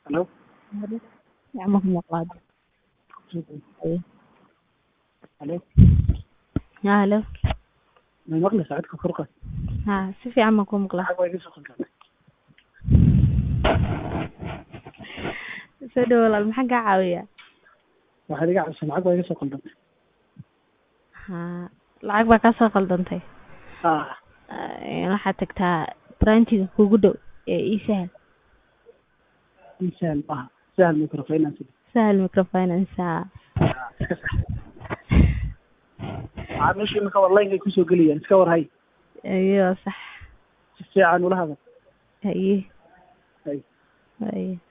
Hello? Gacmo ku maqlaad. Hello? Haa, hello. Ma maqlaysaa codka kor u qaad. Haa, si fiican baan kuu maqlaa. Lacag waa iga soo qaldamay. Soo dhawow walaal, maxaan kaa caawiyaa? Waxaad iga caawisay lacag waa iga soo qaldamay. Haa, lacag baa kaa soo qaldantay. Ah, Ee, Waxaad tagtaa branchiga kuugu dhow ee ii sahal. ii sahal maaha. Sahal microfinance. Sahal microfinance. Haa. Ah, iska sax. Macaamiisha imika online ay kusoo gelayaan. Iska war hay. Iyo sax. Si fiican ula hadal. Haye. Hay. Haye.